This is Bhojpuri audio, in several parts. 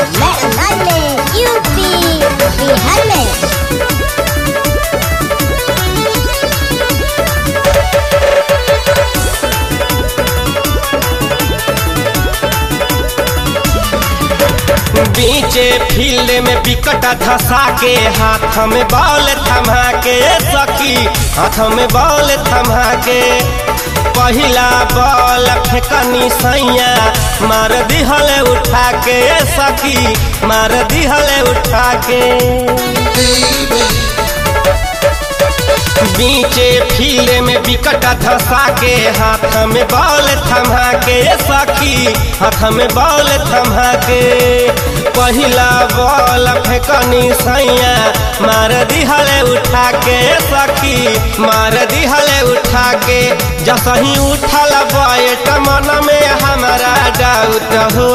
मैं अंदाज में यूपी बिहार में बीचे फील्ड में विकट धसा के हाथ में बॉल थमा के सखी हाथ में बॉल थमा के पहिला बॉल फेकनी सैया मार दिहले उठा के सखी मार दिहले उठा के बीचे फील्ड में विकट धसा के हाथ में बॉल थमा के सखी हाथ में बॉल थमा के पहिला बॉल फेकनी सैया मार दिहले उठा के सखी मार दिहले उठा के जसही उठल बैट मन में हमारा डाउट हो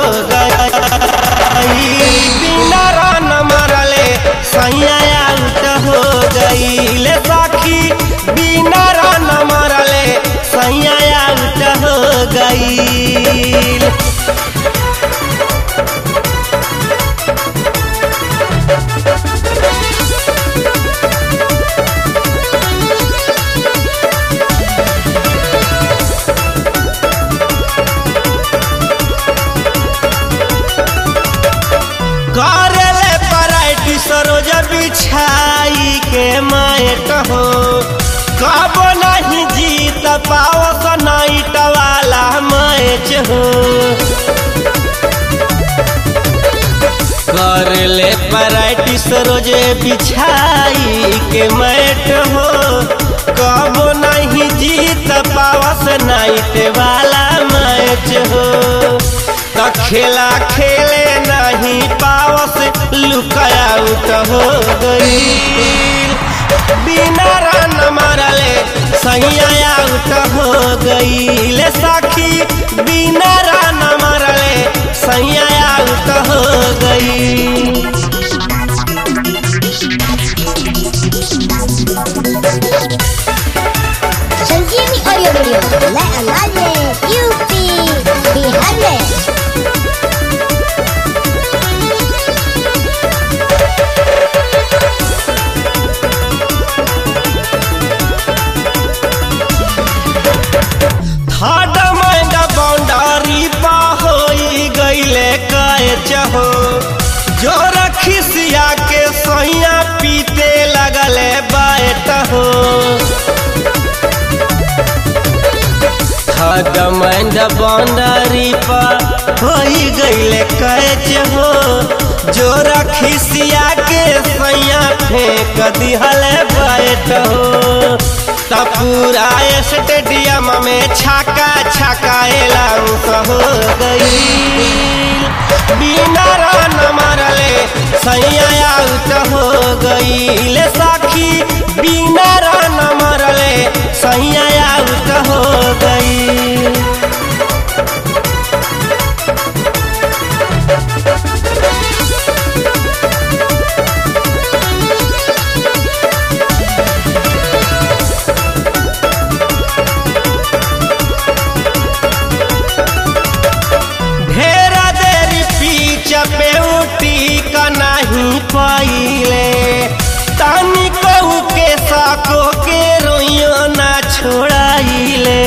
गई बिना रन मरले सैया आउट हो गई सखी बिना रन मरले सैया आउट हो गई करले पराइटी सरोज बिछाई के मायट हो कब नहीं जीत पाओ नाइट वाला मैच हो करले पराइटी सरोज बिछाई के मैट हो कब नहीं जीत पावस नाइट वाला मैच हो त खेला खेले नहीं पावस लुकाउट हो गई बिना रन मारले सैया आउट हो गई ले सखी बिना रन मारले सैया आउट हो गई संजीवनी ऑडियो वीडियो मैं अंदाज में यूपी बिहार में थर्ड माइंड बाउंड्री पा होई गईले कैच हो जो रखिसिया के सैया पीते लगले बैट हो थर्ड माइंड बाउंड्री पा होई गईले कैच हो जो रखिसिया के सैया फेंक दिहले बैट हो त पूरा स्टेडियम में छाका छकाएला हो गई बिना रन मारले सैया आउट हो गई ले साखी बिना रन मारले सैया आउट हो गई ढेरा देरी पीछ पे उठी का नहीं पाइले तानी कहू के साको के रोइयो ना छोड़ाइले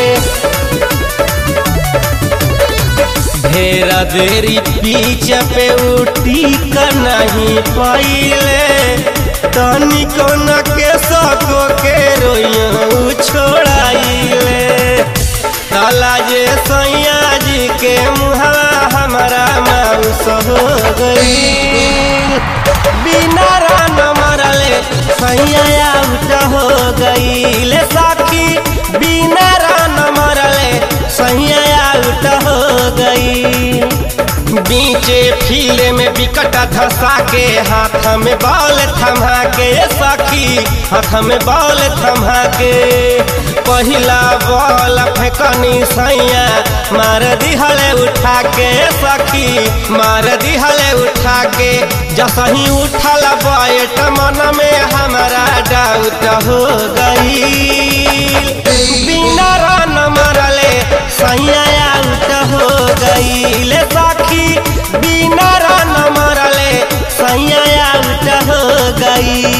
ढेरा देरी पीछ पे उठी का नहीं पाइले तानी कौन के साको के रोइयो छोड़ाइले काला जे सैया जी के मुहवा हमारा माउस हो गई बिना रन मरले सैया आउट हो गई ले साखी बिना रन मरले सैया आउट हो गई बीचे फील्ड में विकट धसा के हाथ में बॉल थमा के सखी हाथ में बॉल थमा के पहिला बॉल फेकनी सैया मार दिहले उठा के सखी मार दिहले उठा के जसही उठल बैट मन में हमारा डाउट हो गई बिना रन मरले सैया आउट हो गई ले सखी बिना रन जाई